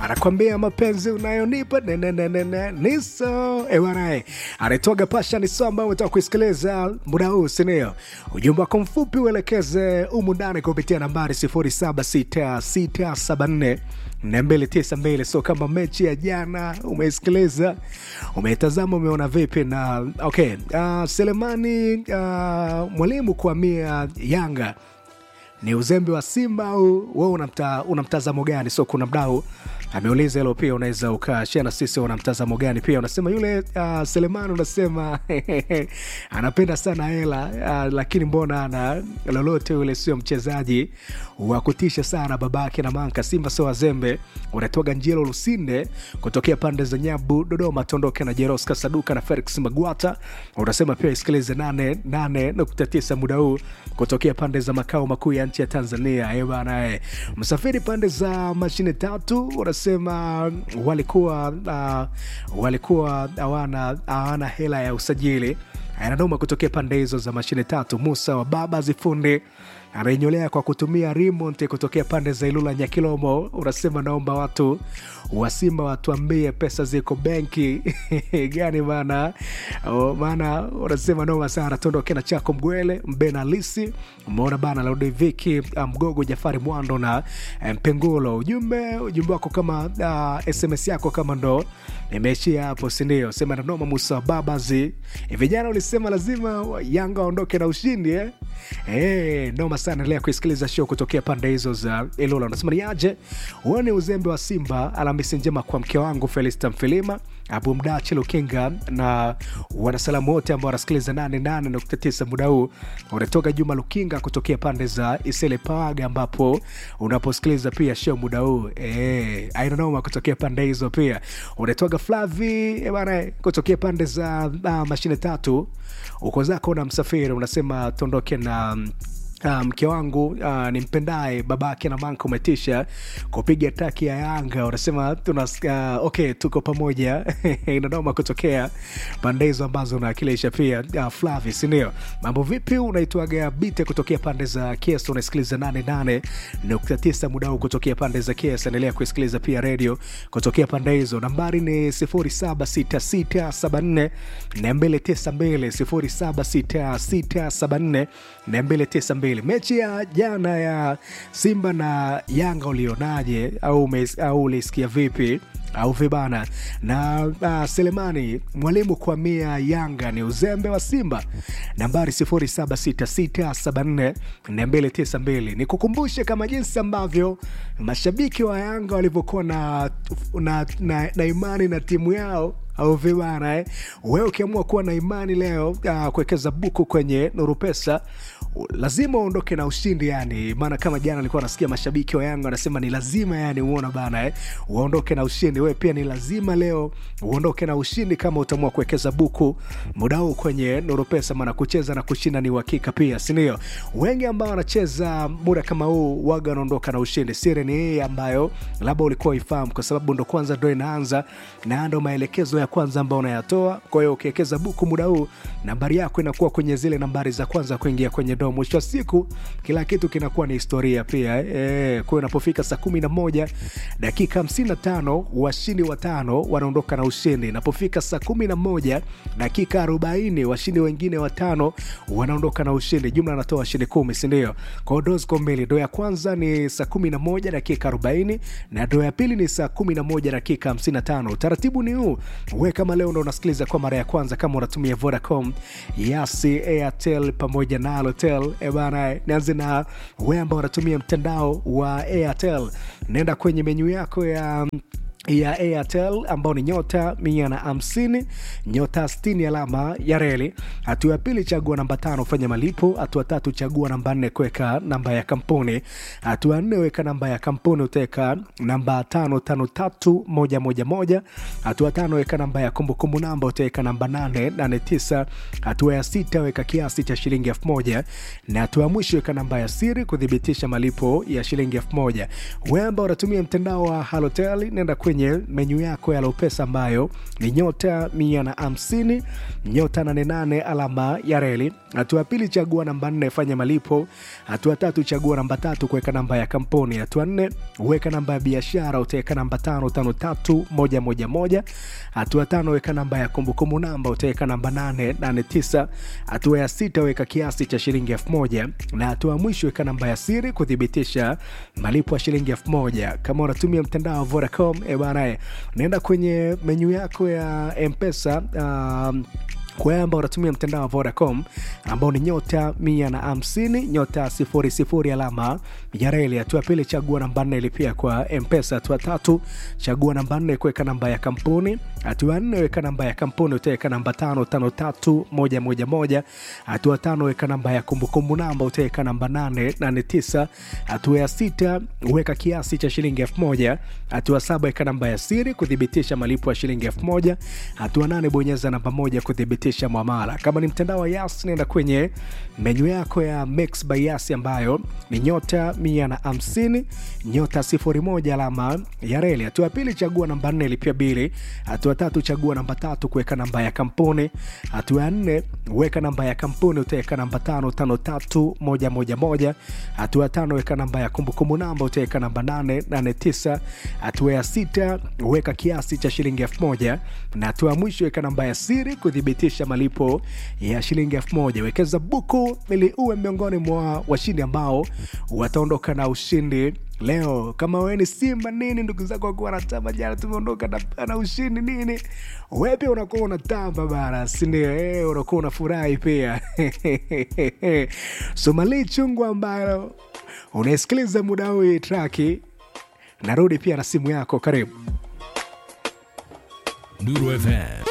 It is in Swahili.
anakwambia mapenzi unayonipa nenenenene niso ewanae anaitwaga pasha niso ambayo umetoka kuisikiliza muda huu sinio ujumbe wako mfupi uelekeze umu ndani kupitia nambari 076674 292 so kama mechi ya jana umeisikiliza umeitazama umeona vipi na okay uh, selemani uh, mwalimu kuamia yanga ni uzembe wa simba au we una, una mtazamo gani so kuna mdau ameuliza hilo pia unaweza ukashia na sisi una mtazamo gani pia unasema yule uh, selemani unasema anapenda sana hela uh, lakini mbona ana lolote yule sio mchezaji wa kutisha sana babake na manka simba sio wazembe unatoga njelo lusinde kutokea pande za nyabu dodoma tondoke na jeros kasaduka na felix magwata unasema pia isikilize 89 muda huu kutokea pande za makao makuu ya nchi ya tanzania ebana msafiri pande za mashine tatu unasema walikuwa uh, walikuwa hawana hawana hela ya usajili ananoma kutokea pande hizo za mashine tatu musa wa baba zifundi anaenyolea kwa kutumia remote kutokea pande za ilula nyakilomo unasema naomba watu wasimba watuambie pesa ziko benki gani maana maana unasema noma sana tondoke na chako mgwele mbena lisi umeona bana laudeviki mgogo jafari mwando na mpengulo ujumbe ujumbe wako kama uh, sms yako kama ndo imeishia hapo sindio sema nanoma musa babazi vijana ulisema lazima yanga waondoke na ushindi eh? hey, noma sana endelea kuisikiliza show kutokea pande hizo za ilula unasema ni aje huo ni uzembe wa simba alhamisi njema kwa mke wangu felista mfilima abu mdachi lukinga na wanasalamu wote ambao wanasikiliza 88.9 muda huu unatoka juma lukinga kutokea pande za isele pawaga ambapo unaposikiliza pia show muda huu e, ainanoma kutokea pande hizo pia unatoka flavi bana kutokea pande za uh, mashine tatu uko zako na msafiri unasema tuondoke na Uh, mke wangu uh, ni mpendaye babake na manka umetisha kupiga taki ya yanga unasema tuna uh, okay tuko pamoja inadoma kutokea pande hizo ambazo unawakilisha pia uh, flavi sindio mambo vipi unaitwaga bite kutokea pande za kes unasikiliza 88.9 muda huu kutokea pande za kes endelea kuisikiliza pia redio kutokea pande hizo nambari ni 076674 292 076674 mechi ya jana ya simba na yanga ulionaje au, au ulisikia vipi au vibana na uh, selemani mwalimu kwa mia yanga ni uzembe wa simba nambari 0766742292 ni kukumbushe kama jinsi ambavyo mashabiki wa yanga walivyokuwa na, na, na, na imani na timu yao au vibana eh? wewe ukiamua kuwa na imani leo uh, kuwekeza buku kwenye nuru pesa lazima uondoke na ushindi yani maana kama jana alikuwa nasikia mashabiki wa yanga wanasema ni lazima yani uona bana eh? uondoke na ushindi wewe pia ni lazima leo uondoke na ushindi kama utaamua kuwekeza buku muda huu kwenye nuru pesa maana kucheza na kushinda ni uhakika pia sindio wengi ambao wanacheza muda kama huu waga wanaondoka na ushindi siri ni hii ambayo labda ulikuwa ifahamu kwa sababu ndo kwanza ndo inaanza na ndo maelekezo ya kwanza ambao unayatoa kwa hiyo ukiwekeza buku muda huu nambari yako inakuwa kwenye zile nambari za kwanza kuingia kwenye doo mwisho wa siku kila kitu kinakuwa ni historia pia e, kwa hiyo inapofika saa kumi na moja dakika hamsini na tano washindi watano wanaondoka na ushindi inapofika saa kumi na moja dakika arobaini washindi wengine watano wanaondoka na ushindi jumla anatoa washindi kumi sindio kwao doo ziko mbili doo ya kwanza ni saa kumi na moja dakika arobaini na doo ya pili ni saa kumi na moja dakika hamsini na tano utaratibu ni huu we kama leo ndo unasikiliza kwa mara ya kwanza kama unatumia vodacom yasi airtel pamoja na alotel ebana nianze na we ambao unatumia mtandao wa airtel naenda kwenye menyu yako ya ya airtel ambao ni nyota mia na hamsini nyota 60 alama ya reli hatua ya pili chagua namba tano fanya malipo hatua tatu chagua namba nne kuweka namba ya kampuni hatua nne weka namba ya kampuni utaweka namba tano tano tatu moja moja moja hatua tano weka namba ya kumbukumbu namba utaweka namba nane nane tisa hatua ya sita weka kiasi cha shilingi elfu moja na hatua ya mwisho weka namba ya siri kuthibitisha malipo ya shilingi elfu moja we ambao unatumia mtandao wa halotel nenda kwenye kwenye menyu yako ya Lopesa ambayo ni nyota mia na hamsini nyota 88 alama ya reli. Hatua ya pili, chagua namba nne, fanya malipo. Hatua tatu, chagua namba tatu, kuweka namba ya kampuni. Hatua nne, weka namba ya biashara, utaweka namba tano tano tatu moja moja moja. Hatua tano, weka namba ya kumbukumbu namba, utaweka namba nane nane tisa. Hatua ya sita, weka kiasi cha shilingi elfu moja na hatua ya mwisho, weka namba ya siri kuthibitisha malipo ya shilingi elfu moja. Kama unatumia mtandao wa Vodacom, e bana, naenda kwenye menyu yako ya Mpesa um, kwa wale ambao unatumia mtandao wa Vodacom ambao ni nyota mia na hamsini nyota sifuri sifuri alama ya reli. Hatua pili chagua namba nne ilipia kwa Mpesa. Hatua tatu chagua namba nne kuweka namba ya kampuni. Hatua nne weka namba ya kampuni, utaweka namba tano tano tatu moja moja moja. Hatua tano weka namba ya kumbukumbu namba, utaweka namba nane nane tisa. Hatua ya sita weka kiasi cha shilingi elfu moja. Hatua saba weka namba ya siri kuthibitisha malipo ya shilingi elfu moja. Hatua nane bonyeza namba moja kuthibitisha mwamala. Kama ni mtandao wa Yas, nenda kwenye menyu yako ya Mix by Yas ambayo ni nyota mia na hamsini nyota sifuri moja alama ya reli. Hatua ya pili chagua namba nne lipia bili. Hatua tatu chagua namba tatu kuweka namba ya kampuni. Hatua ya nne weka namba ya kampuni, utaweka namba tano tano tatu moja moja moja. Hatua ya tano weka namba ya kumbukumbu namba, utaweka namba nane nane tisa. Hatua ya sita weka kiasi cha shilingi elfu moja na hatua ya mwisho weka namba ya siri kuthibitisha malipo ya shilingi elfu moja. Wekeza buku ili uwe miongoni mwa washindi ambao wataondoka na ushindi leo. Kama wewe ni Simba nini, ndugu zako wakuwa wanatamba jana, tumeondoka na, na ushindi nini, wewe pia unakuwa unatamba bara, sindio? Eh, unakuwa unafurahi pia Somali chungu ambayo unaisikiliza muda huu traki, narudi pia na simu yako, karibu Nuru FM